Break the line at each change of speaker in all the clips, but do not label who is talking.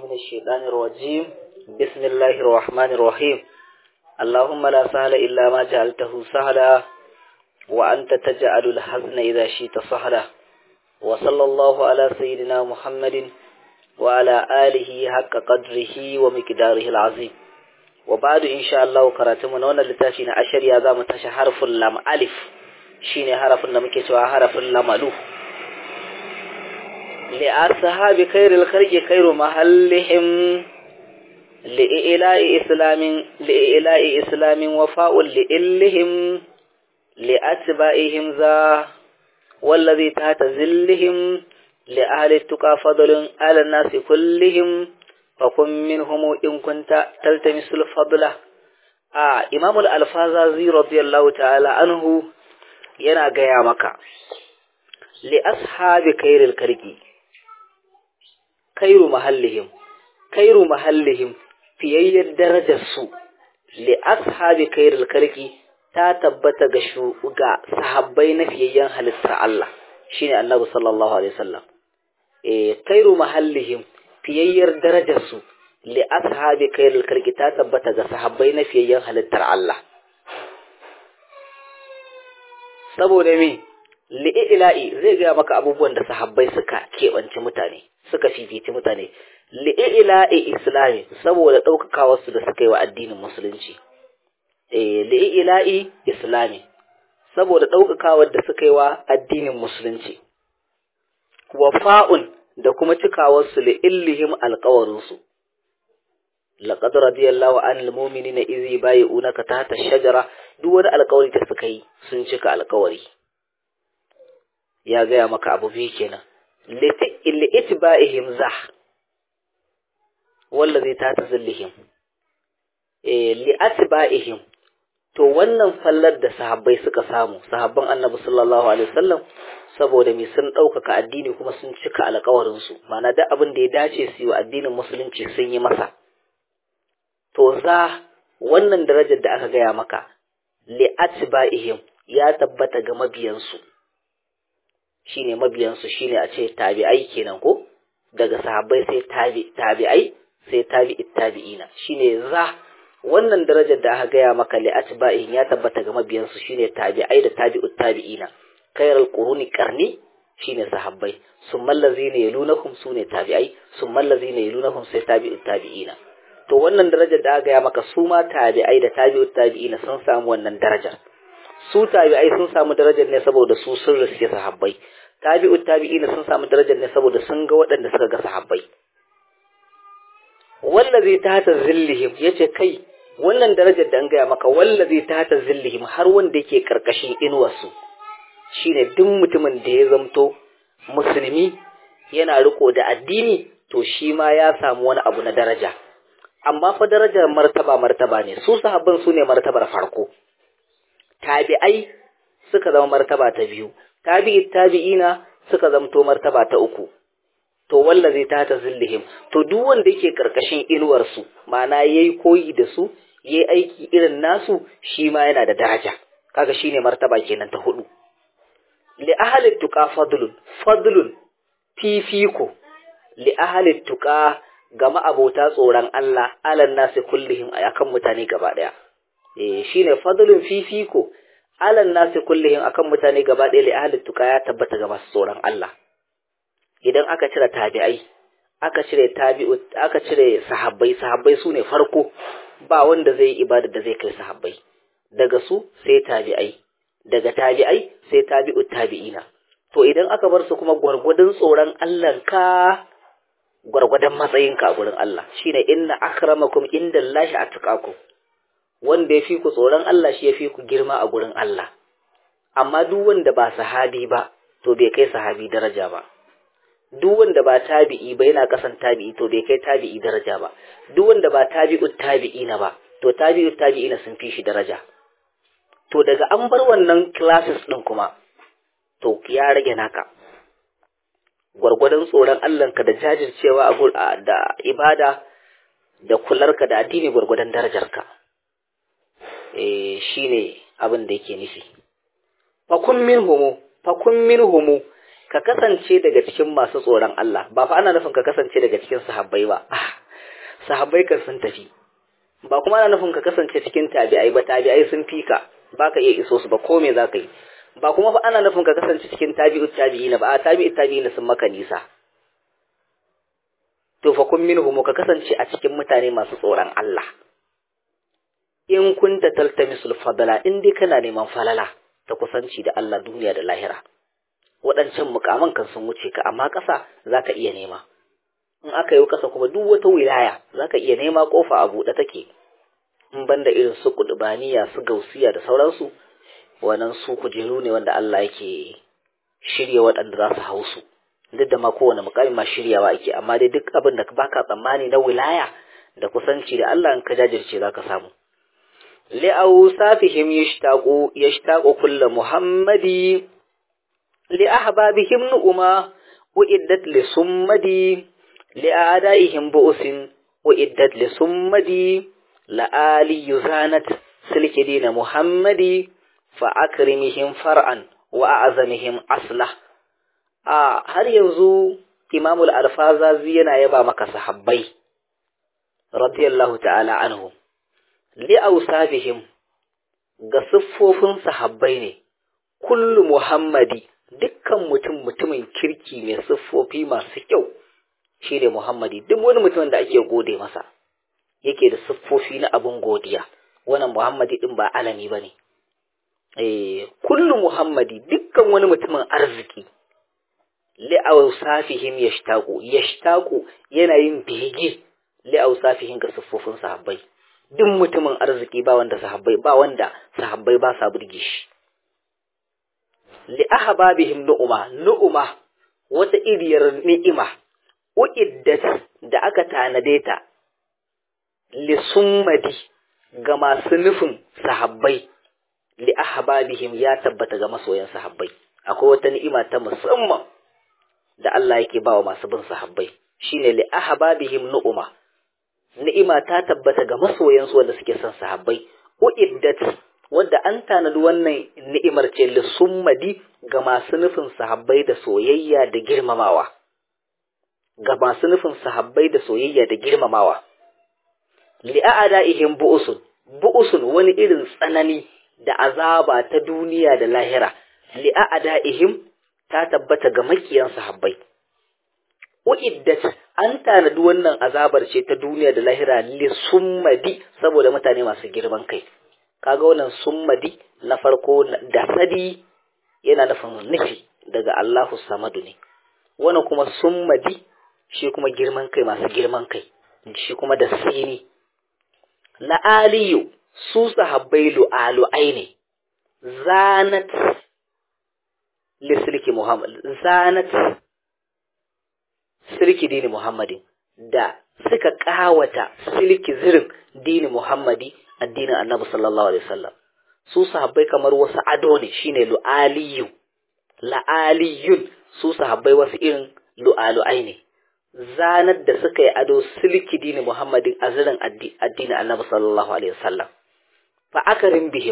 من الشيطان الرجيم بسم الله الرحمن الرحيم اللهم لا سهل إلا ما جعلته سهلا وأنت تجعل الحزن إذا شئت سهلا وصلى الله على سيدنا محمد وعلى آله حق قدره ومقداره العظيم وبعد إن شاء الله كراتمنا وانا لتافينا أشر يا ذا متشى حرف اللام ألف شيني حرف النمكي حرف اللام ألوف لأصحاب خير الخلق خير محلهم لإلاء إسلام لإلاء إسلام وفاء لإلهم لأتباعهم ذا والذي تحت ذلهم لأهل التقى فضل على الناس كلهم فكن منهم إن كنت تلتمس الفضل آه إمام الألفاظي رضي الله تعالى عنه yana gaya maka li ashabi kairil karki kairu mahallihim kairu mahallihim fiyayyar darajar su li ashabi kairil karki ta tabbata ga ga sahabbai na fiyayyen halittar Allah shine Annabi sallallahu alaihi wasallam eh kairu mahallihim fiyayyar darajar su li ashabi kairil karki ta tabbata ga sahabbai na fiyayyen halittar Allah saboda me li'ila'i zai gaya maka abubuwan da sahabbai suka keɓance mutane suka fifici mutane li'ila'i islami saboda ɗaukakawarsu da suka yi wa addinin musulunci eh li'ila'i islami saboda ɗaukakawar da suka yi wa addinin musulunci wafa'un da kuma cikawarsu li'illihim alƙawarinsu laqad radiyallahu anil mu'minina idh yubayyi'unaka tahta ash-shajara duk wani alƙawari da suka yi sun cika alƙawari ya gaya maka abu biyu kenan li itba'ihim zah wallazi tahta zillihim eh li atba'ihim to wannan fallar da sahabbai suka samu sahabban annabi sallallahu alaihi wasallam saboda me sun ɗaukaka addini kuma sun cika alƙawarin su ma'ana duk abin da ya dace su yi wa addinin musulunci sun yi masa to za wannan darajar da aka gaya maka li'atba'ihim ya tabbata ga mabiyansu shine mabiyansu shine a ce tabi'ai kenan ko daga sahabbai sai tabi tabi'ai sai tabi'it tabi'ina shine za wannan darajar da aka gaya maka li'atba'ihim ya tabbata ga mabiyansu shine tabi'ai da tabi'ut tabi'ina khairul quruni qarni shine sahabbai summal ladzina yalunahum sune tabi'ai summal ladzina yalunahum sai tabi'ut tabi'ina to wannan darajar da aka ya maka su ma tabi'ai da tabi'ut tabi'ina sun samu wannan darajar su tabi'ai sun samu darajar ne saboda su sun riske sahabbai tabi'ut tabi'ina sun samu darajar ne saboda sun ga waɗanda suka ga sahabbai wallazi tahta zillihim yace kai wannan darajar da an gaya maka wallazi tahta zillihim har wanda yake karkashin inuwarsu shine duk mutumin da ya zamto musulmi yana riko da addini to shi ma ya samu wani abu na daraja amma fa darajar martaba martaba ne su sahabban su ne martabar farko tabi'ai suka zama martaba ta biyu tabi'i tabi'ina suka zamto martaba ta uku to wallazi ta ta zillihim to duk wanda yake karkashin inuwar su ma'ana yayi koyi da su yayi aiki irin nasu shi ma yana da daraja kaga shine martaba kenan ta hudu li ahli tuqa fadlun fadlun fifiko li ahli tuqa ga ma'abota tsoron Allah alan nasi kullihim akan mutane gaba daya eh shine fadlun fifiko alan nasi kullihim akan mutane gaba daya li ahli tuqa ya tabbata ga masu tsoron Allah idan aka cire tabi'ai aka cire tabi'u aka cire sahabbai sahabbai sune farko ba wanda zai yi ibada da zai kai sahabbai daga su sai tabi'ai daga tabi'ai sai tabi'u tabi'ina to idan aka bar su kuma gwargwadon tsoron Allah ka gwargwadon matsayinka a gurin Allah shine inna akramakum indallahi atqakum wanda yafi ku tsoron Allah shi yafi ku girma a gurin Allah amma duk wanda ba sahabi ba to bai kai sahabi daraja ba duk wanda ba tabi'i ba yana kasan tabi'i to bai kai tabi'i daraja ba duk wanda ba tabi'ut tabi'ina ba to tabi'ut tabi'ina sun fi shi daraja to daga an bar wannan classes din kuma to ya rage naka gwargwadon tsoron Allahnka da jajircewa a da ibada da kularka da addini gwargwadon darajarka eh shine abin da yake nufi fakun minhumu fakun minhumu ka kasance daga cikin masu tsoron Allah ba fa ana nufin ka kasance daga cikin sahabbai ba sahabbai kan sun tafi ba kuma ana nufin ka kasance cikin tabi'ai ba tabi'ai sun fi ka ba ka iya iso su ba ko me za ka yi ba kuma fa ana nufin ka kasance cikin tabi'u tabi'ina ba a tabi'u tabi'ina sun maka nisa to fa kun minhum ka kasance a cikin mutane masu tsoron Allah in kunta taltamisul fadala in dai kana neman falala ta kusanci da Allah duniya da lahira waɗancan mukaman kan sun wuce ka amma ƙasa za ka iya nema in aka yi ƙasa kuma duk wata wilaya za ka iya nema ƙofa a buɗe take in banda irin su kudubaniya su gausiya da sauransu wannan su kujeru ne wanda Allah yake shirya waɗanda za su hau su duk da ma kowane mukami ma shiryawa ake amma dai duk abin da baka tsammani na wilaya da kusanci da Allah in ka jajirce za ka samu لأوصافهم يشتاق يشتاق كل محمد لأحبابهم نؤما وإدت لصمدي لأعدائهم بؤس وإدت لصمدي لآلي يزانت سلك دين محمد فأكرمهم فرعا وأعظمهم أصله آه هل ينزو إمام الألفاظ yana yaba maka sahabbai radiyallahu ta'ala anhu li'ausafihim ga siffofin sahabbai ne kullu muhammadi dukkan mutum mutumin kirki mai siffofi masu kyau shi ne muhammadi duk wani mutum da ake gode masa yake da siffofi na abin godiya wannan muhammadi din ba alami ba ne eh kullu muhammadi dukkan wani mutumin arziki li'ausafihim yashtaqu yashtaqu yana yin bege li'ausafihim ga siffofin sahabbai duk mutumin arziki ba wanda sahabbai ba wanda sahabbai ba sa burge shi li ahbabihim nu'uma nu'uma wata iriyar ni'ima uiddat da aka tanade ta li summadi ga masu nufin sahabbai li ahbabihim ya tabbata ga masoyan sahabbai akwai wata ni'ima ta musamman da Allah yake bawa masu bin sahabbai shine li ahbabihim nu'uma ni'ima ta tabbata ga masoyansu wanda suke son sahabbai uiddat wadda an tanadi wannan ni'imar ce lissummadi ga masu nufin sahabbai da soyayya da girmamawa ga masu nufin sahabbai da soyayya da girmamawa li'a'da'ihim bu'usun bu'usun wani irin tsanani da azaba ta duniya da lahira li'a'da'ihim ta tabbata ga makiyan sahabbai uiddat an tanadi wannan azabar ce ta duniya da lahira li summadi saboda mutane masu girman kai kaga wannan summadi na farko da sadi yana nufin nufi daga Allahu samadu ne wannan kuma summadi shi kuma girman kai masu girman kai shi kuma da sini la aliyu su sahabbai lu'alu'ai ne zanat lisirki muhammad zanat silki dini Muhammadin da suka kawata silki zirin dini Muhammadi addinin Annabi sallallahu alaihi wasallam su sahabbai kamar wasu ado ne shine lu'aliyu la'aliyun su sahabbai wasu irin lu'alu'ai ne zanar da suka yi ado silki dini Muhammadin a zirin addinin Annabi sallallahu alaihi wasallam fa akarin bihim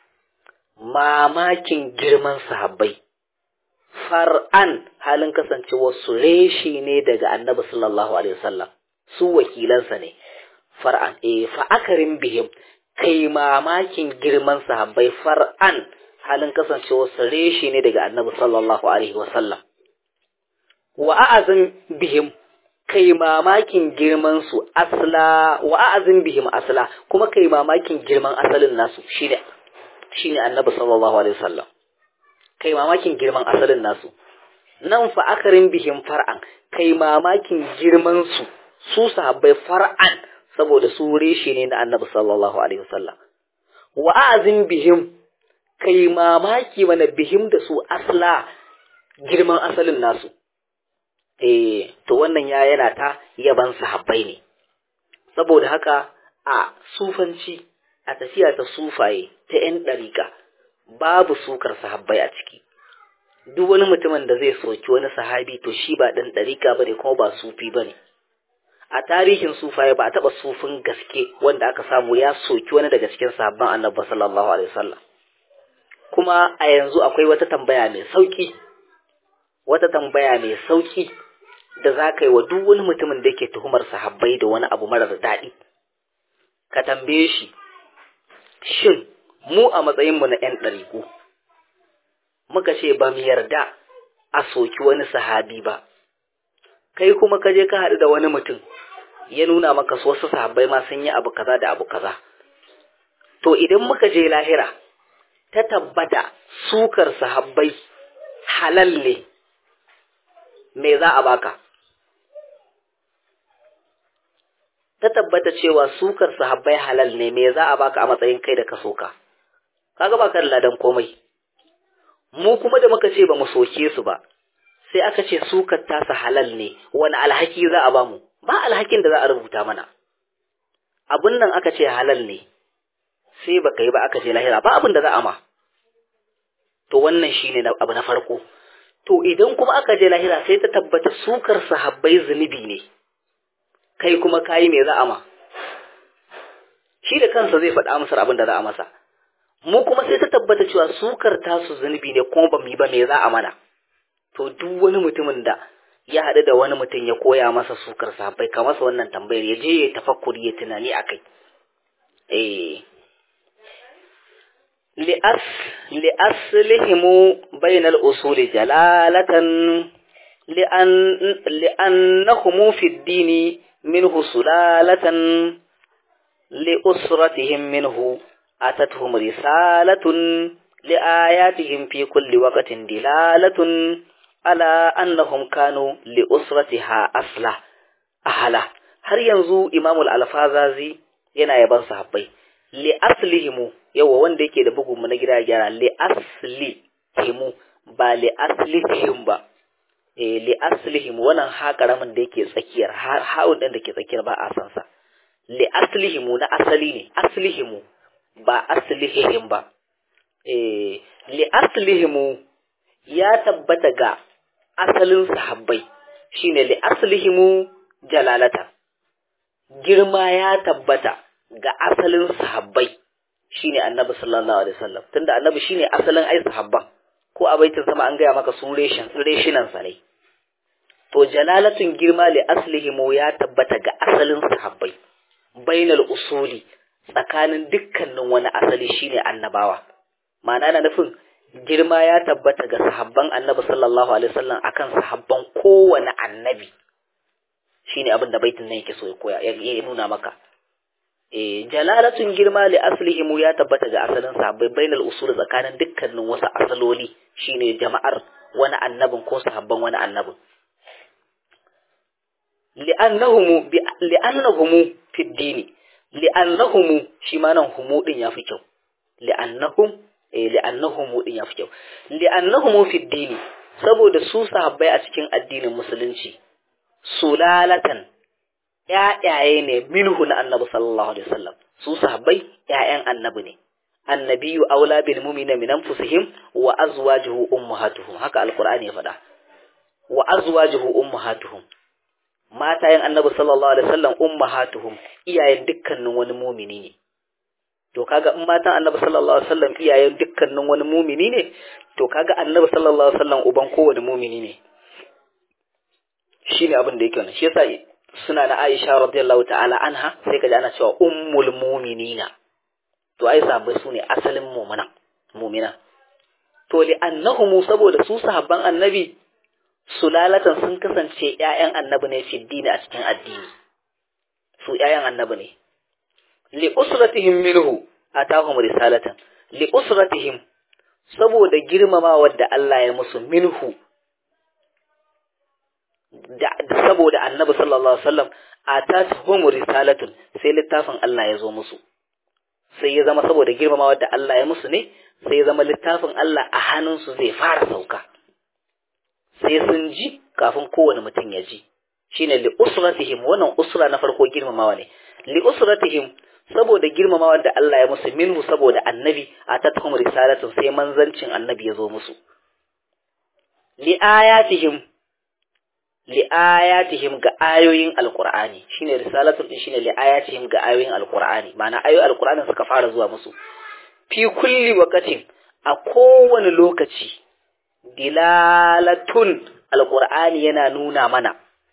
mamakin girman sahabbai far'an halin kasancewar su reshi ne daga annabi sallallahu alaihi wasallam su wakilansa ne far'an eh fa akarin bihim kai mamakin girman sahabbai far'an halin kasancewar su reshi ne daga annabi sallallahu alaihi wasallam wa a'azim bihim kai mamakin girman su asla wa a'azim bihim asla kuma kai mamakin girman asalin nasu shine shine annabi sallallahu alaihi wasallam kai mamakin girman asalin nasu nan fa akarin bihim far'an kai mamakin girman su su sahabbai far'an saboda su reshe ne na annabi sallallahu alaihi wasallam wa azin bihim kai mamaki mana bihim da su asla girman asalin nasu eh to wannan ya yana ta yaban sahabbai ne saboda haka a sufanci a tafiya ta sufaye ta 'yan ɗariƙa babu sukar sahabbai a ciki duk wani mutumin da zai soki wani sahabi to shi ba ɗan ɗariƙa ba ne kuma ba sufi ba ne a tarihin sufaye ba a taɓa sufin gaske wanda aka samu ya soki wani daga cikin sahabban annabi sallallahu alaihi wasallam kuma a yanzu akwai wata tambaya mai sauki wata tambaya mai sauki da za ka yi wa duk wani mutumin da yake tuhumar sahabbai da wani abu marar daɗi ka tambaye shi shin mu a matsayinmu na 'yan ɗariƙu muka ce ba mu yarda a soki wani sahabi ba kai kuma ka je ka haɗu da wani mutum ya nuna maka su wasu sahabbai ma sun yi abu kaza da abu kaza to idan muka je lahira ta tabbata sukar sahabbai halal ne me za a baka ta tabbata cewa sukar sahabbai halal ne me za a baka a matsayin kai da ka soka kaga baka da ladan komai mu kuma da muka ce ba mu soke su ba sai aka ce sukar tasa halal ne wani alhaki za a bamu ba alhakin da za a rubuta mana abun nan aka ce halal ne sai baka yi ba aka ce lahira ba abin da za a ma to wannan shine abu na farko to idan kuma aka je lahira sai ta tabbata sukar sahabbai zunubi ne kai kuma kayi me za a ma shi da kansa zai faɗa amsar abin da za a masa mu kuma sai ta tabbata cewa sukar tasu zunubi ne kuma ba mu yi ba me za a mana to duk wani mutumin da ya haɗu da wani mutum ya koya masa sukar sahabbai ka masa wannan tambayar ya je ya tafakkuri ya tunani a kai eh li'as li'aslihimu bainal usuli jalalatan li'an li'annahum fi ad-dini minhu sulalatan li'usratihim minhu atatuhum risalatun li'ayatihim fi kulli waqtin dilalatun ala annahum kanu li'usratiha asla ahala har yanzu imamul alfazazi yana yaban sahabbai li aslihimu yawa wanda yake da bugun mu na gida gyara li aslihimu ba li aslihim ba eh li aslihim wannan ha karamin da yake tsakiyar ha'un din da ke tsakiyar ba a san sa li aslihimu na asali ne aslihimu ba aslihim ba eh li aslihimu ya tabbata ga asalin sahabbai shine li aslihimu jalalata girma ya tabbata ga asalin sahabbai shine annabi sallallahu alaihi wasallam tunda annabi shine asalin ai sahabban ko a baitin sama an gaya maka sun reshin reshinan sa ne to jalalatun girma li aslihimu ya tabbata ga asalin sahabbai bainal usuli tsakanin dukkanin wani asali shine annabawa ma'ana na nufin girma ya tabbata ga sahabban annabi sallallahu alaihi wasallam akan sahabban kowane annabi shine abin da baitin nan yake so ya koya ya nuna maka eh jalalatun girma li aslihimu ya tabbata ga asalin sahabbai bainal usul tsakanin dukkanin wasu asaloli shine jama'ar wani annabin ko sahabban wani annabin li'annahum li'annahum fi dini li'annahum shi ma nan humu din yafi kyau li'annahum eh li'annahum din yafi kyau li'annahum fi dini saboda su sahabbai a cikin addinin musulunci sulalatan ƴaƴaye ne minhu na annabi sallallahu alaihi wasallam su sahabbai ƴaƴan annabi ne annabiyu aula bil mu'mina min anfusihim wa azwajuhu ummahatuhum haka alqur'ani ya faɗa wa azwajuhu ummahatuhum matayen annabi sallallahu alaihi wasallam ummahatuhum iyayen dukkanin wani mumini ne to kaga in matan annabi sallallahu alaihi wasallam iyayen dukkanin wani mumini ne to kaga annabi sallallahu alaihi wasallam uban kowane mumini ne shine abin da yake wannan shi yasa suna na Aisha radiyallahu ta'ala anha sai kaji ana cewa ummul mu'minina to ai sahabbai sune asalin mu'mina mu'mina to li annahum saboda su sahabban annabi sulalatan sun kasance ƴaƴan annabi ne fi dini a cikin addini su ƴaƴan annabi ne li usratihim minhu atahum risalatan li usratihim saboda girmamawa da Allah ya musu minhu da saboda annabi sallallahu alaihi wasallam atatuhum risalatun sai littafin Allah ya zo musu sai ya zama saboda girmamawa da Allah ya musu ne sai ya zama littafin Allah a hannunsu zai fara sauka sai sun ji kafin kowane mutum ya ji shine li usratihim wannan usra na farko girmamawa ne li usratihim saboda girmamawa da Allah ya musu minhu saboda annabi atatuhum risalatun sai manzancin annabi ya zo musu li ayatihim li'ayatihim ga ayoyin alqur'ani shine risalatul din shine li'ayatihim ga ayoyin alqur'ani ma'ana ayoyin alqur'ani suka fara zuwa musu fi kulli waqatin a kowane lokaci dilalatun alqur'ani yana nuna mana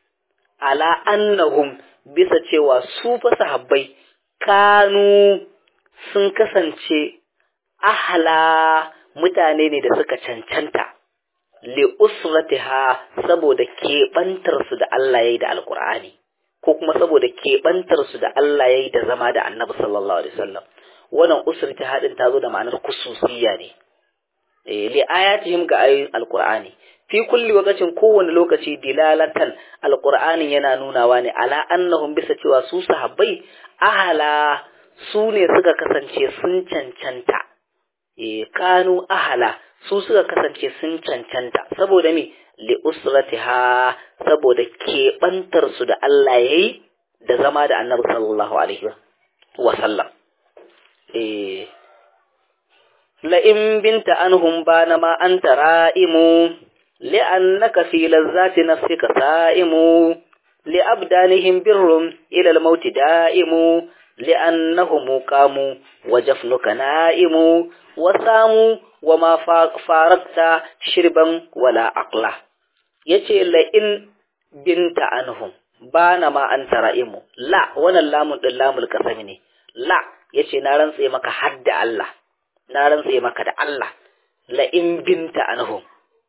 ala annahum bisa cewa su fa sahabbai kanu sun kasance ahla mutane ne da suka cancanta li usratiha saboda keɓantar su da Allah yayi da alqur'ani ko kuma saboda keɓantar su da Allah yayi da zama da annabi sallallahu alaihi wasallam wannan usratiha din ta zo da ma'anar kususiyya ne eh li ayatihim ga ayoyin alqur'ani fi kulli waqtin kowane lokaci dilalatan alqur'ani yana nunawa ne ala annahum bisa cewa su sahabbai ahala su ne suka kasance sun cancanta e kanu ahala su suka kasance sun cancanta saboda me li usratiha saboda keɓantar su da Allah yayi da zama da Annabi sallallahu alaihi wa sallam eh la in binta anhum bana ma anta ra'imu li'annaka fi lazzati nafsika sa'imu li abdanihim birrum ila al-maut da'imu لأنهم قاموا وجفنك نائم وساموا وما فارقت شربا ولا عقلا yace la in binta anhum bana ma an tara'imu la wannan lamun din lamul kasami ne la yace na rantse maka hadda Allah na rantse maka da Allah la in binta anhum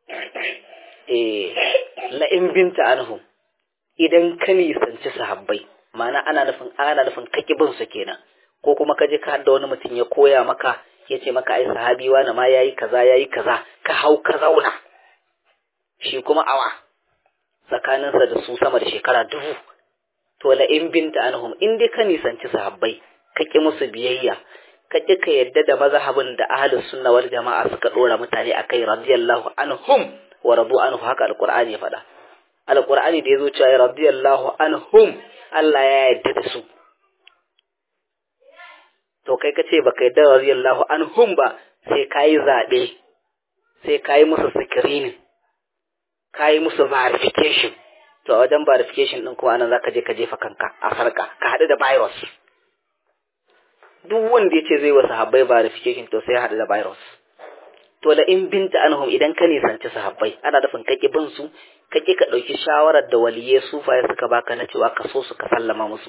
eh la in binta anhum idan ka nisanci sahabbai ma'ana ana nufin ana nufin kake bin su kenan ko kuma ka je ka hadda wani mutum ya koya maka ya ce maka ai sahabi wani ma yayi kaza yayi kaza ka hau ka zauna shi kuma awa tsakaninsa da su sama da shekara dubu to la in binta anhum in dai ka nisanci sahabbai ka ki musu biyayya ka ki ka yadda da mazhabin da ahlus sunna wal jama'a suka dora mutane akai radiyallahu anhum wa radu anhu haka alqur'ani ya faɗa alqur'ani da yazo cewa radiyallahu anhum Allah ya yarda da su to kai ka ce baka yarda radiyallahu anhum ba sai kayi zabe sai kayi musu screening kayi musu verification to a wajen verification din kuma anan zaka je ka jefa kanka a sarka ka hadu da virus duk wanda ya ce zai wa sahabbai verification to sai ya hadu da virus to la in binta anhum idan ka nisanci sahabbai ana dafin kake bin su kake ka ɗauki shawarar da waliye sufaye suka baka na cewa ka so su ka sallama musu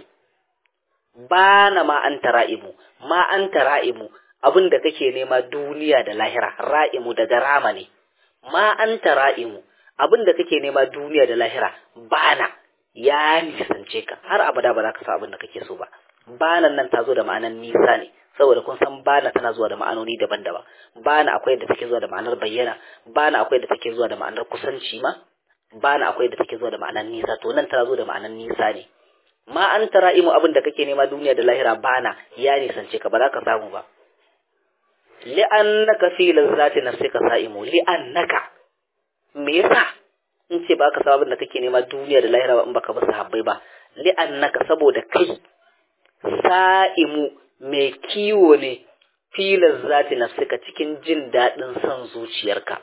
ba na ma an ra'imu ma an ra'imu abin da kake nema duniya da lahira ra'imu daga rama ne ma an ra'imu abin da kake nema duniya da lahira bana ya nisance ka har abada ba za ka sa abin da kake so ba banan nan ta zo da ma'anar nisa ne saboda kun san bana tana zuwa da ma'anoni daban-daban bana akwai da take zuwa da ma'anar bayyana bana akwai da take zuwa da ma'anar kusanci ma bana akwai da take zuwa da ma'anar nisa to nan tana zo da ma'anar nisa ne ma an tara imu abin da kake nema duniya da lahira bana ya nisance ka ba za ka samu ba li'annaka fi lazzati nafsika sa'imu li'annaka me yasa in ce ba ka samu abin da kake nema duniya da lahira ba in baka ba sahabbai ba li'annaka saboda kai sa'imu mai kiwo ne filar zati nafsika cikin jin daɗin son zuciyarka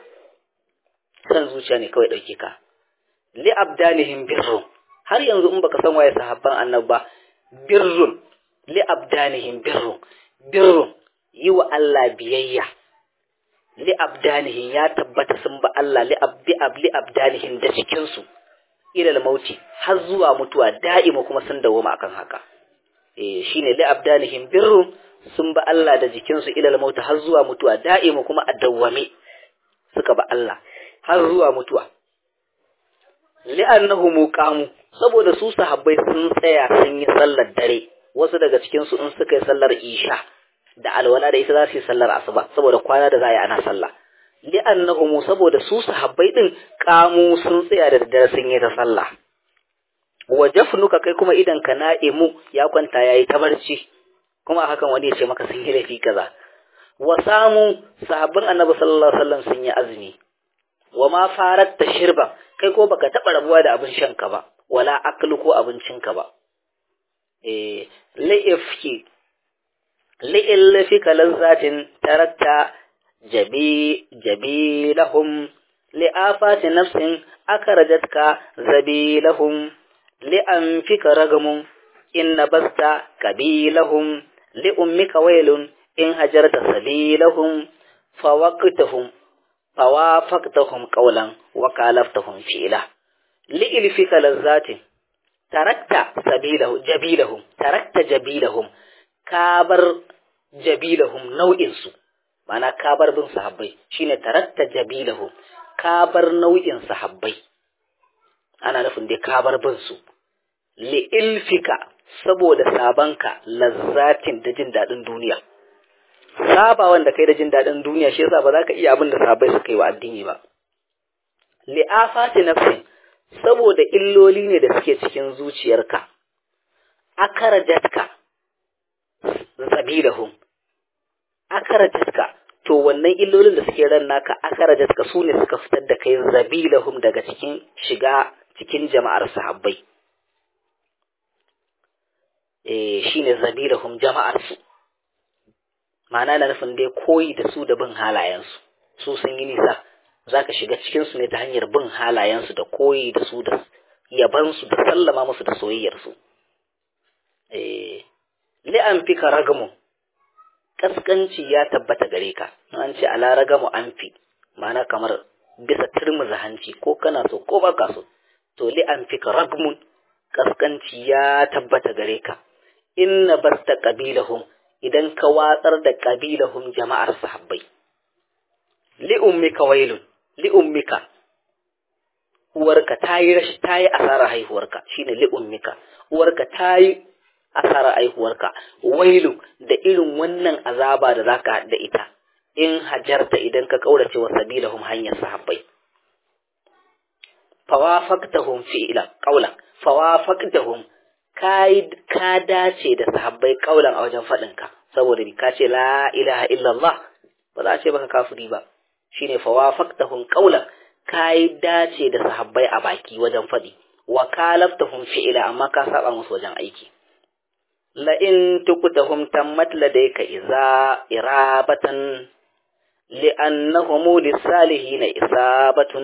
son zuciya ne kawai ɗauke ka li abdanihim birrun har yanzu in baka san waye sahabban annab ba birrun li abdanihim birrun birrun yi wa Allah biyayya li abdanihim ya tabbata sun ba Allah li abdi abli abdanihim da cikin su ila mauti har zuwa mutuwa da'ima kuma sun dawoma akan haka eh shine li abdanihim birrun sun ba Allah da jikinsu ilal mauta har zuwa mutuwa da'imu kuma a dawwame suka ba Allah har zuwa mutuwa li'annahu muqamu saboda su sahabbai sun tsaya sun yi sallar dare wasu daga cikin su in suka yi sallar isha da alwala da ita za su yi sallar asuba saboda kwana da za a yi ana sallah li'annahu saboda su sahabbai din kamu sun tsaya da daddare sun yi ta sallah wa jafnuka kai kuma idan ka na'imu ya kwanta yayi ta barci kuma hakan wani ya ce maka sun yi laifi kaza wa samu sahabban annabi sallallahu alaihi wasallam sun yi azumi wa ma faratta shirba kai ko baka taba rabuwa da abin shan ka ba wala aklu ko abincin ka ba eh la'ifki li'illafi kalazzatin tarakta jabi jabi lahum li'afati nafsin akarajatka zabi lahum li'anfika ragamun in nabasta kabilahum li'ummika wailun in hajarta sabilahum fawaqtahum fawafaqtahum qawlan wa kalaftahum fi'la li'ilfika lazzatin tarakta sabilahum jabilahum tarakta jabilahum ka bar jabilahum nau'in su ma'ana ka bar bin sahabbai shine tarakta jabilahum ka bar nau'in sahabbai ana nufin dai ka bar bin su li ilfika saboda sabanka lazzatin da jin daɗin duniya saba wanda kai da jin daɗin duniya shi yasa ba za ka iya abin da sahabbai suka yi wa addini ba li afati nafsin saboda illoli ne da suke cikin zuciyarka akarajatka zabilahum akarajatka to wannan illolin da suke ran naka akarajatka su ne suka fitar da kai zabilahum daga cikin shiga cikin jama'ar sahabbai eh shine zabilahum jama'ar su ma'ana na nufin dai koyi da su da bin halayensu su sun yi nisa za ka shiga cikinsu ne ta hanyar bin halayensu da koyi da su da yabansu da sallama musu da soyayyarsu. Li'an fi ka ragamu, ƙasƙanci ya tabbata gare ka, an ce ala ragamu an fi, mana kamar bisa turmuza hanci ko kana so ko baka so, to li'an fi ka ragamun ƙasƙanci ya tabbata gare ka, inna basta ƙabilahum idan ka watsar da ƙabilahum jama'ar sahabbai. Li'ummika wailun, li'ummika uwarka ta yi rashi ta yi asarar haihuwarka shine li'ummika uwarka ta yi asarar haihuwarka wailu da irin wannan azaba da zaka da ita in hajarta idan ka kaurace wa sabilahum hanyar sahabbai fawafaqtahum fi'la qawlan fawafaqtahum kai ka dace da sahabbai qawlan a wajen fadin ka saboda ka ce la ilaha illallah ba za a ce baka kafiri ba shine fawafaqtahum qawlan kai dace da sahabbai a baki wajen fadi wa kalaftahum fi'la amma ka saba musu wajen aiki la in tukutahum tammat ladayka iza irabatan li'annahum lisalihin isabatun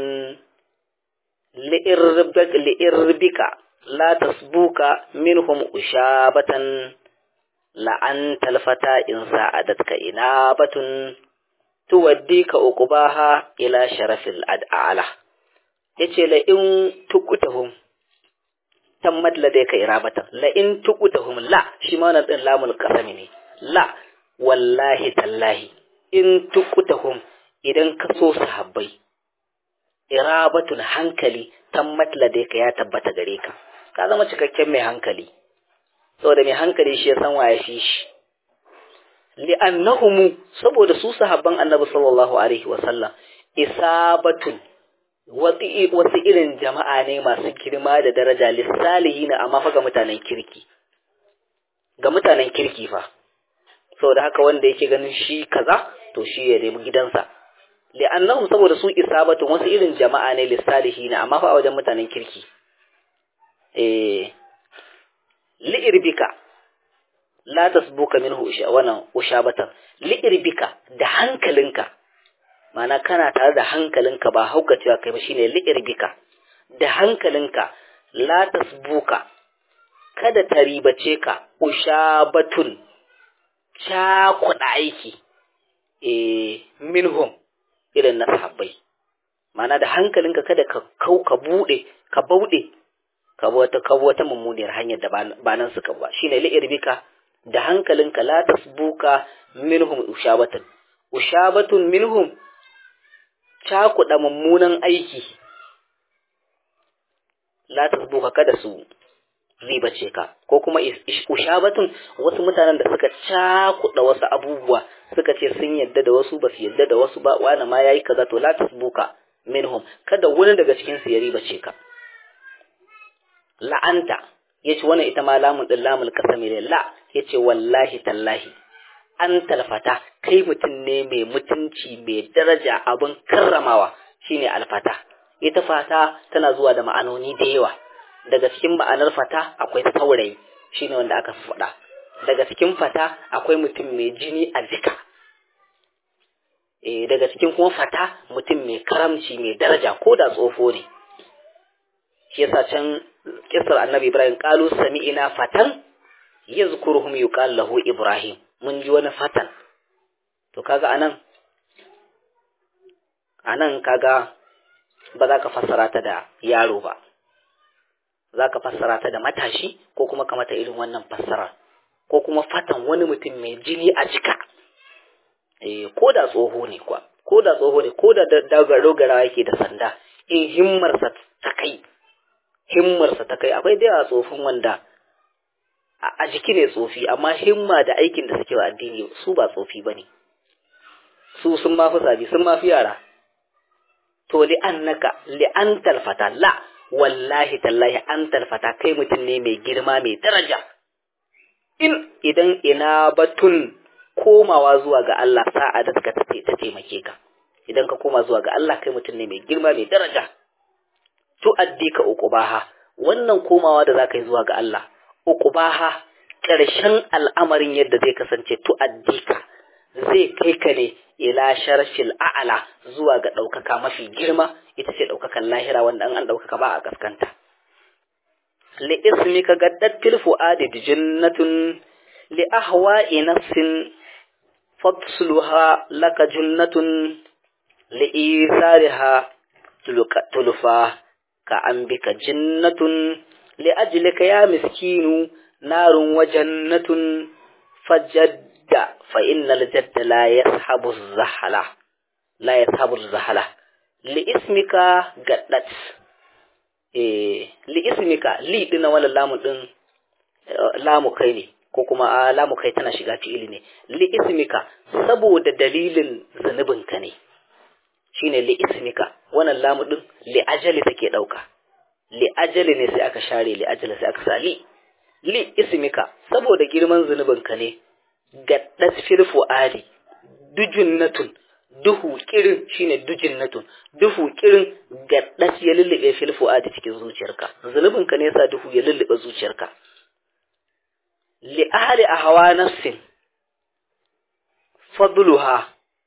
li'irbik li'irbika la tasbuka minhum ushabatan la anta alfata in sa'adatka inabatun tuwaddika uqbaha ila sharafil ad'ala yace la in tukutahum tammat ladayka irabatan la in tukutahum la shi ma wannan din lamul qasami ne la wallahi tallahi in tukutahum idan ka so sahabbai irabatun hankali tammat ladayka ya tabbata gare ka ka zama cikakken mai hankali saboda mai hankali shi ya san waye shi shi li'annahumu saboda su sahabban annabi sallallahu alaihi wasallam isabatun wasu irin jama'a ne masu girma da daraja lissalihi na amma fa ga mutanen kirki ga mutanen kirki fa saboda haka wanda yake ganin shi kaza to shi ya nemi gidansa li'annahum saboda su isabatun wasu irin jama'a ne lissalihi na amma fa a wajen mutanen kirki eh li'irbika la tasbuka minhu wannan ushabatan li'irbika da hankalinka mana kana tare da hankalinka ba haukacewa kai ba shine li'irbika da hankalinka la tasbuka kada ta ribace ka ushabatun cakuɗa aiki eh minhum irin na sahabbai mana da hankalinka kada ka kau ka bude ka bauɗe ka wata ka wata mummuniyar hanyar da ba nan suka ba shine li'irbika da hankalinka la tasbuka minhum ushabatun ushabatun minhum cakuɗa mummunan aiki la tasbuka kada su ribace ka ko kuma ushabatun wasu mutanen da suka cakuɗa wasu abubuwa suka ce sun yadda da wasu ba su yadda da wasu ba wani ma yayi kaza to la tasbuka minhum kada wani daga cikin su ya ribace ka la'anta yace wannan ita ma lamun din lamul kasami ne la yace wallahi tallahi an talfata kai mutum ne mai mutunci mai daraja abin karramawa shine alfata ita fata tana zuwa da ma'anoni da yawa daga cikin ma'anar fata akwai saurayi shine wanda aka faɗa daga cikin fata akwai mutum mai jini a jika eh daga cikin kuma fata mutum mai karamci mai daraja ko da tsofo ne shi yasa can kisar annabi ibrahim qalu sami'ina fatan yazkuruhum yuqal lahu ibrahim mun ji wani fatan to kaga anan anan kaga ba za ka fassara ta da yaro ba zaka fassara ta da matashi ko kuma ka mata irin wannan fassara ko kuma fatan wani mutum mai jini a jika eh ko da tsoho ne kwa ko da tsoho ne ko da dogara yake da sanda in himmarsa ta kai himmarsa ta kai akwai da yawa tsofin wanda a jiki ne tsofi amma himma da aikin da suke wa addini su ba tsofi bane su sun ma fi sabi sun ma fi yara to li annaka li antal fata la wallahi tallahi antal fata kai mutum ne mai girma mai daraja in idan ina batun komawa zuwa ga Allah sa'a da suka ta taimake ka idan ka koma zuwa ga Allah kai mutum ne mai girma mai daraja to addika uqubaha wannan komawa da zaka yi zuwa ga Allah uqubaha ƙarshen al'amarin yadda zai kasance to addika zai kai ka ne ila sharfil a'ala zuwa ga ɗaukaka mafi girma ita ce ɗaukakan lahira wanda an an ɗaukaka ba a kaskanta li ismika gaddat fil fuadi jannatun li ahwa'i nafsin fatsluha laka jannatun li isariha tulfa ka an bika jannatun li ajlika ya miskinu narun wa jannatun fajadda fa innal jadda la yashabu zahala la yashabu zahala li ismika gaddat eh li ismika li dina wala lamu din lamu kai ne ko kuma a lamu kai tana shiga fi'ili ne li ismika saboda dalilin zanubinka ne shine li ismika wannan lamu din li ajali take dauka li ajali ne sai aka share li ajali sai aka sa li li ismika saboda girman zanubinka ne gaddat fil fuadi dujunnatun duhu kirin shine dujunnatun duhu kirin gaddat ya lullube fil fuadi cikin zuciyarka zanubinka ne yasa duhu ya lullube zuciyarka li ahli ahwa nafsin fadluha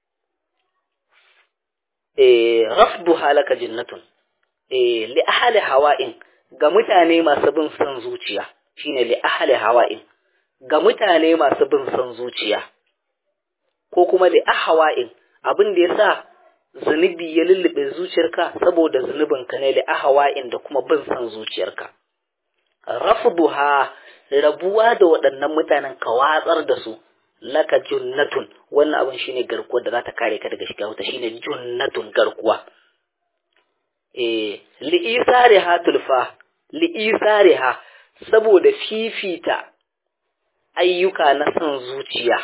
eh rafduha laka jannatun eh li ahli hawa'in ga mutane masu bin son zuciya shine li ahli hawa'in ga mutane masu bin son zuciya ko kuma li ahwa'in abin da yasa zunubi ya lullube zuciyarka saboda zunubinka ne li ahwa'in da kuma bin son zuciyarka rafduha rabuwa da waɗannan mutanen ka watsar da su laka junnatun wannan abin shine garkuwar da za ta kare ka daga shiga wuta shine junnatun garkuwa eh li'isariha tulfa li'isariha saboda fifita ayyuka na son zuciya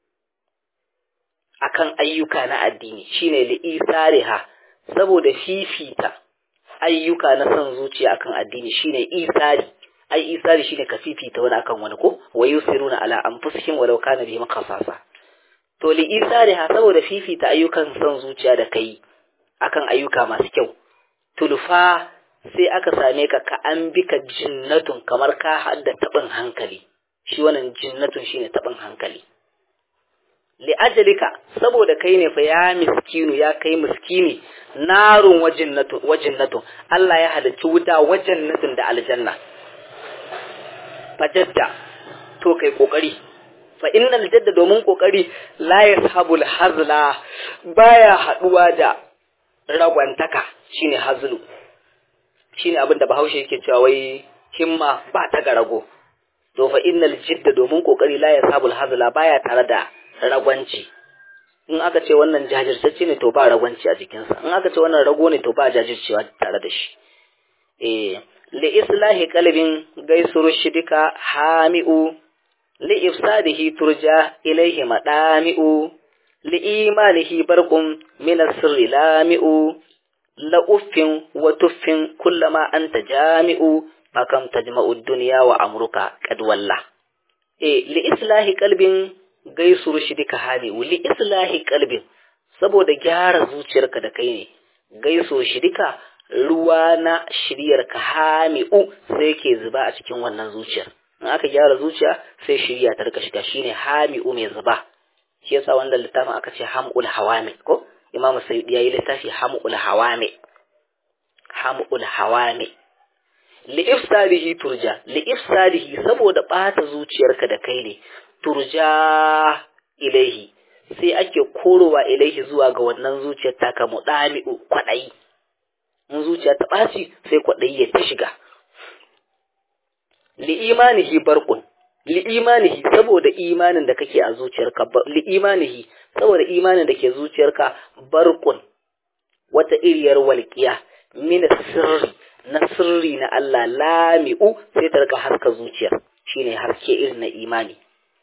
akan ayyuka na addini shine li'isariha saboda fifita ayyuka na son zuciya akan addini shine isari ai isari shine ka fifita wani akan wani ko wa yusiruna ala anfusihim walau kana bihim khasasa to li isari ha saboda fifita ayyukan son zuciya da kai akan ayyuka masu kyau tulfa sai aka same ka ka an bi ka jinnatun kamar ka hadda tabin hankali shi wannan jinnatun shine tabin hankali li ajalika saboda kai ne fa ya miskinu ya kai miskini narun wajinnatun wajinnatun Allah ya halicci wuta wajannatun da aljanna fajadda to kai kokari fa innal jadda domin kokari la yashabul hazla baya haduwa da ragwantaka shine hazlu shine abin da Bahaushe yake cewa wai himma ba ta ga rago to fa innal jidda domin kokari la yashabul hazla baya tare da ragwanci in aka ce wannan jajirtacce ne to ba ragwanci a jikinsa in aka ce wannan rago ne to ba jajircewa tare da shi eh li islahi qalbin gaisuru shidika hami'u li ifsadihi turja ilayhi madami'u li imanihi barqum min as-sirri lami'u la uffin wa tuffin kullama anta jami'u fakam tajma'u ad-dunya wa amruka qad walla eh li islahi qalbin gaisuru shidika hami'u li islahi qalbin saboda gyara zuciyarka da kai ne gaiso shidika ruwa na shiryar ka hami'u sai yake zuba a cikin wannan zuciyar in aka gyara zuciya sai shirya ta rika shiga shine hami'u mai zuba shi yasa wannan littafin aka ce hamul hawami ko imamu sayyidi yayi littafi hamul hawami hamul hawami li ifsadihi turja li ifsadihi saboda bata zuciyarka da kai ne turja ilaihi sai ake korowa ilaihi zuwa ga wannan zuciyar taka mudami'u kwadai in zuciya ta ɓaci sai kwaɗayi ya ta shiga li imanihi barqun li imanihi saboda imanin da kake a zuciyarka li imanihi saboda imanin da ke zuciyarka barqun wata iriyar walqiya min sirri na sirri na Allah lami'u sai ta rika haska zuciyar shine haske irin na imani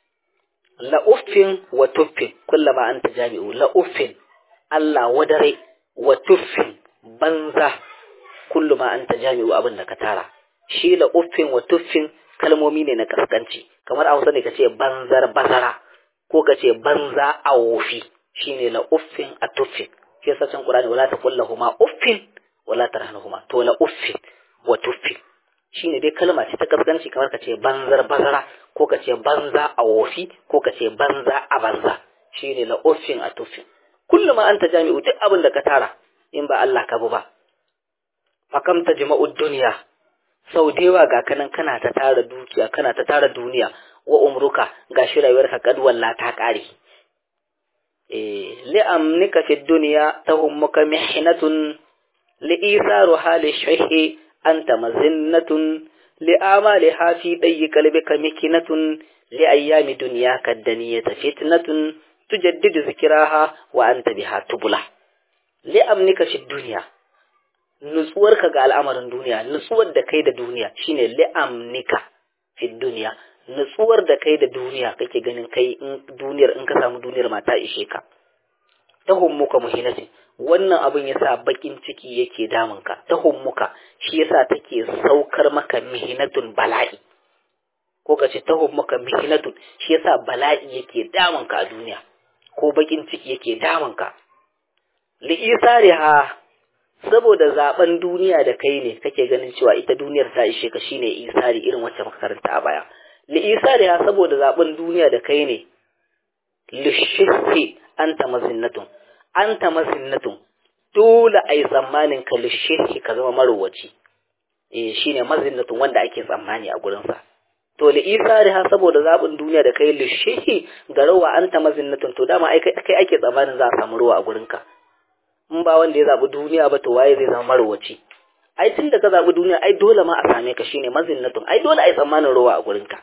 la uffin wa tuffin kullama anta jami'u la uffin Allah wadare wa tuffin banza kulluma anta jami'u abin da ka tara shi la uffin wa tuffin kalmomi ne na kaskanci kamar a Hausa ne kace banzar bazara ko kace banza a wofi shine la uffin a tuffin shi yasa can Qur'ani wala taqullahuma uffin wala tarhanuhuma to la uffin wa tuffin shine dai kalma ce ta kaskanci kamar kace banzar bazara ko kace banza a wofi ko kace banza a banza shine la uffin a tuffin kullum anta jami'u duk abin da ka tara in ba Allah ka bu ba fakam tajma'ud dunya sau da yawa ga kanan kana ta tara dukiya kana ta tara duniya wa umruka gashi rayuwarka kadwalla ta kare eh li'amnika fi dunya tahummuka mihnatun li'isaru hali shahi anta mazinnatun li'amaliha fi dayyi qalbika mikinatun li'ayyami dunyaka daniyata fitnatun tujaddidu zikraha wa anta biha tubula li'amnika fi dunya nutsuwarka ga al'amarin duniya nutsuwar da kai da duniya shine li'amnika fi dunya nutsuwar da kai da duniya kake ganin kai in duniyar in ka samu duniyar mata ishe ka ta hummuka muhinatin wannan abin yasa bakin ciki yake damun ka ta hummuka shi yasa take saukar maka mihinatun bala'i ko ka ce ta hummuka mihinatun shi yasa bala'i yake damun ka a duniya ko bakin ciki yake damun ka li'isariha saboda zaben duniya da kai ne kake ganin cewa ita duniyar ta ishe ka shine isari irin wacce muka karanta a baya li isariha saboda zaben duniya da kai ne lishihi anta mazinnatun anta mazinnatun dole ai tsammanin ka lishihi ka zama marowaci eh shine mazinnatun wanda ake tsammani a gurin sa to li isariha saboda zaben duniya da kai lishihi ga rawa anta mazinnatun to dama ai kai ake tsammanin za a samu ruwa a gurin ka in ba wanda ya zaɓi duniya ba to waye zai zama marwaci ai tun da ka zaɓi duniya ai dole ma a same ka shine mazinnatun ai dole ai tsammanin ruwa a gurinka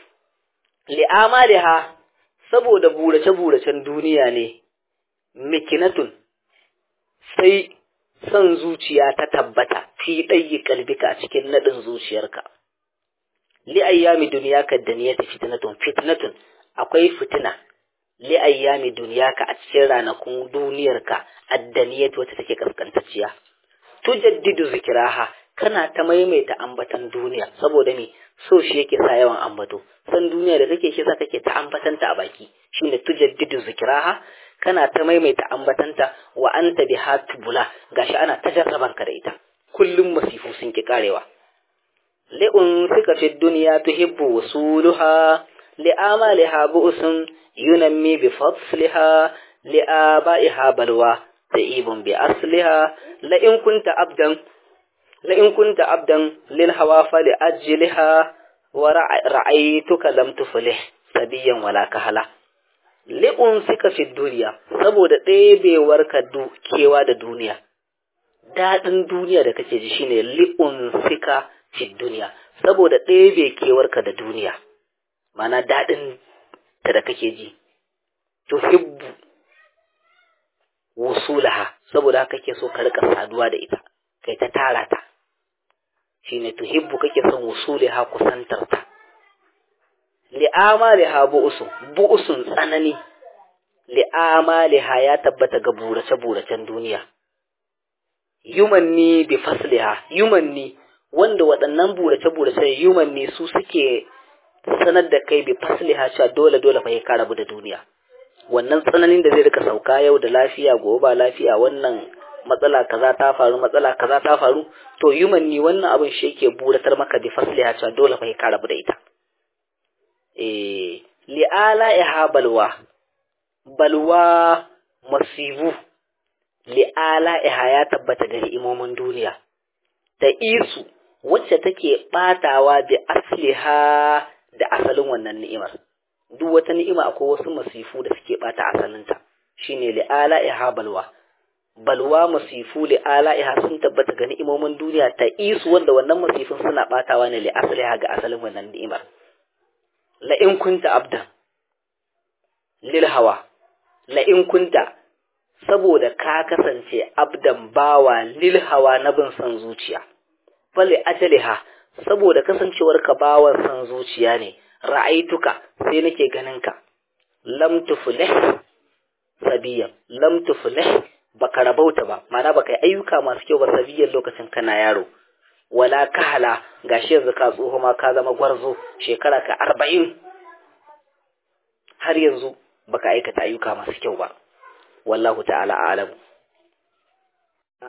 li'amaliha saboda burace buracen duniya ne mikinatun sai son zuciya ta tabbata fi ɗayi kalbika a cikin naɗin zuciyarka li ayyami duniya ka daniyata fitnatun fitnatun akwai fitina li ayyami duniyaka a cikin ranakun duniyarka addaniyat wata take kaskantacciya tujaddidu zikraha kana ta maimaita ambatan duniya saboda me so shi yake sa yawan ambato san duniya da kake shi sa kake ta ambatanta a baki shine tujaddidu zikraha kana ta maimaita ambatanta wa anta biha tubula gashi ana ta jarraban ka da ita kullum masifu sun ki karewa li'un suka fi duniya tuhibbu wasuluha li'amaliha bu'sun ينمي بفضلها لآبائها بلوى تئيب بأصلها لئن كنت عبدا لئن كنت عبدا للهوى فلأجلها ورأيتك لم تفلح سبيا ولا كهلا لأنسك في الدنيا saboda ɗebewarka kewa da duniya daɗin duniya da kake ji shine li'unsika fi duniya saboda ɗebe kewarka da duniya mana daɗin ta da kake ji tuhibbu wusulaha saboda haka kake so ka rika saduwa da ita kai ta tara ta shine tuhibbu kake son wusulaha kusantar ta li'amaliha bu'usun bu'usun tsanani li'amaliha ya tabbata ga burace buracen duniya yumanni bi fasliha yumanni wanda waɗannan burace burace yumanni su suke sanar da kai bi fasliha cewa dole dole fa ka rabu da duniya wannan tsananin da zai rika sauka yau da lafiya gobe ba lafiya wannan matsala kaza ta faru matsala kaza ta faru to human ni wannan abin shi yake buratar maka bi fasliha cewa dole fa ka rabu da ita eh li'ala iha balwa balwa masibu li'ala iha ya tabbata ga imomin duniya da isu wacce take batawa bi asliha da asalin wannan ni'imar duk wata ni'ima akwai wasu masifu da suke bata asalinta shine li'ala ihabalwa balwa masifu li ala'iha sun tabbata ga ni'imomin duniya ta isu wanda wannan masifin suna batawa ne li asaliha ga asalin wannan ni'imar la in kunta abdan lil hawa la in kunta saboda ka kasance abdan bawa lil hawa na bin san zuciya fali ajaliha saboda kasancewar ka bawan san zuciya ne ra'aituka sai nake ganin ka lam tuflih sabiyan lam tuflih baka rabauta ba ma'ana baka yi ayyuka masu kyau ba sabiyan lokacin kana yaro wala kahala gashi yanzu ka tsoho ma ka zama gwarzo shekara ka arba'in har yanzu baka aikata ayyuka masu kyau ba wallahu ta'ala a'lamu